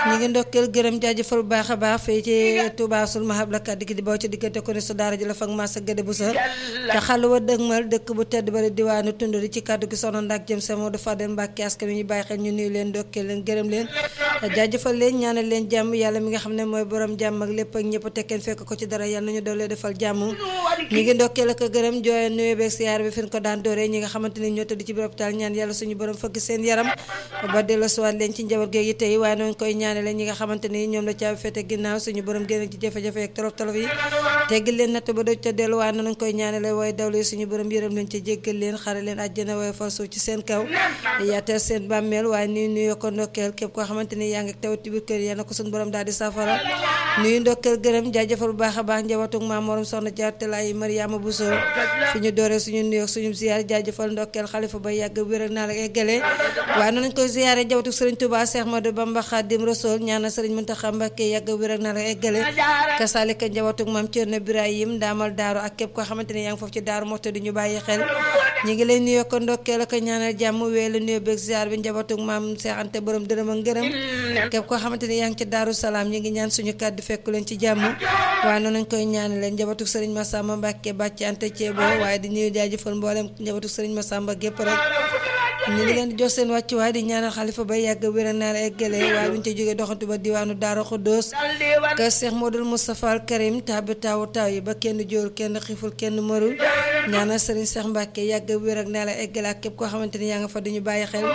ñu ngi ndokkeel gërëm jaajëfal bu baax a baax fii ci Touba sul mahab la kàddu gi di boo ci diggante ko ne sa daara ji la fag masa gëde bu sa te xal wa dëgmal dëkk bu tedd bari diwaanu tund di ci kàddu gi soxna ndak jëm sa Modou Fadel Mbacke askan wi ñu bàyyi xel ñu nuyu leen ndokkeel leen gërëm leen jaajëfal leen ñaanal leen jàmm yàlla mi nga xam ne mooy borom jàmm ak lépp ak ñëpp tekkeen fekk ko ci dara yàlla nañu doolee defal jàmm ñu ngi ndokkeel ak gërëm jooye nuyu beeg siyaar bi fi ñu ko daan dooree ñi nga xamante ni ñoo tëdd ci biir hôpital ñaan yàlla suñu borom fëgg seen yaram ba delloosiwaat leen ci njaboot géegi tey waaye noonu koy ñaanale ñi nga xamante ni ñoom la caabi fete ginnaaw suñu borom génn ci jafe-jafe ak tolof tolof yi teggil leen natt ba doj ca dellu waaye noonu koy ñaanale waaye dawlu suñu borom yërëm leen ca jéggal leen xare leen àjjana waaye far suuf ci seen kaw yaatal seen bàmmeel waaye nuyu nuyoo ko ndokkeel képp koo xamante ni yaa ngi taw ci biir kër yal na ko suñu borom daal di safara nuyu ndokkeel gërëm jaajëfal bu baax a baax njabootug maam morom soxna jaartalaay Mariama Bousso fi ñu dooree suñu nuyoo suñu ziyaar jaajëfal ndokkeel xalifa ba yàgg wér ak naa la eggale waaye noonu lañ koy ziyaare njabootu sëriñ Touba Cheikh Modou Bamba Khadim Rasoul ñaanal sëriñ Mountakha Mbacké yàgg wér ak naa la eggale kasaalika njabootu maam Thierno Birahim daamal daaru ak képp koo xamante ne yaa ngi foofu ci daaru moxta di ñu bàyyi xel ñi ngi lay nuyoo ko ndokkeel ak ñaanal jàmm weelu nuyoo beeg ziyaar bi njabootu maam Cheikh Anta borom dërëm ak ngërëm képp koo xamante ne yaa ngi ci daaru salaam ñi ngi ñaan suñu kàddu fekku leen ci jàmm waaye noonu lañ koy ñaanale njabootu sëriñ Massamba Mbacké bàcc Anta Ceebo waaye di nuyu jaajëfal mboolem njabootu sëriñ Massamba gépp rek ñu ngi leen di jox seen wàccuwaay di ñaanal xalifa ba yàgg wér naa la eggale waaye duñ ca jógee doxantu ba diwaanu Daara Xuddoos kër Cheikh Modou Moustapha Al Karim taabi taawu taaw yi ba kenn jóor kenn xiiful kenn mërul ñaanal sëriñ Cheikh Mbacke yàgg wér ak naa la eggale ak képp koo xamante ni yaa nga fa duñu bàyyi xel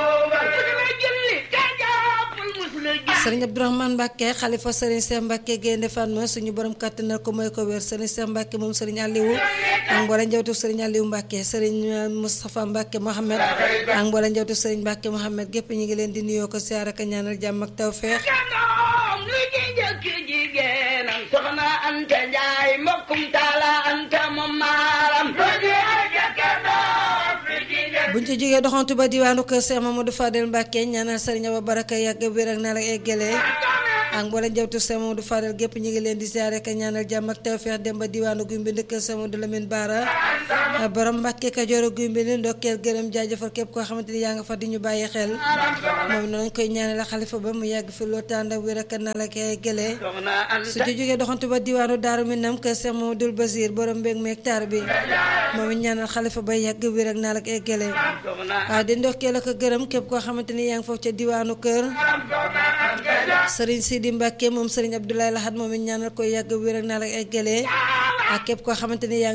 sëriñ Abdourahmane Mbacke xalifa sëriñ Cheikh Mbacke Gaynde Fatma suñu borom kàttanal ko mooy ko wér sëriñ Cheikh Mbacke moom sëriñ Aliou ak mboolem njabootu sëriñ Aliou Mbacke sëriñ Moustapha Mbacke Mohamed ak mboolem njabootu sëriñ Mbacke Mohamed gépp ñu ngi leen di nuyoo ko siyaar ak ñaanal jàmm ak tawfeex soxna Anta Njaay mbokkum taala Anta moom maaram buñ ci jógee doxantu ba diwaanu kër Cheikh Mamadou Fadel Mbacke ñaanal sëriñ Aba Baraka yàgg wér ak naa la eggalee ak mboolem njabootu Cheikh Mamadou Fadel gépp ñu ngi leen di ziare ak ñaanal jàmm ak tawfeex dem ba diwaanu guy mbind kër Cheikh Mamadou Lamine Bara borom Mbacke Kajoor guy mbind ndokkeel gërëm jaajëfal képp koo xamante ni yaa nga fa di ñu bàyyi xel moom noonu koy ñaanal xalifa ba mu yàgg fi loo tànd ak wér ak naa la koy eggalee su ci jógee doxantu ba diwaanu Daaru Minam kër Cheikh Mamadou Basir borom mbéeg meeg taar bi moom it ñaanal xalifa ba yàgg wér ak naa la koy eggalee waaw di ndokkeel ak gërëm képp koo xamante ni yaa ngi foofu ca diwaanu kër sëriñ Sidi Mbacke moom sëriñ Abdoulaye Lahad moom it ñaanal koy yàgg wér ak naa la eggalee ak képp koo xamante ni yaa ngi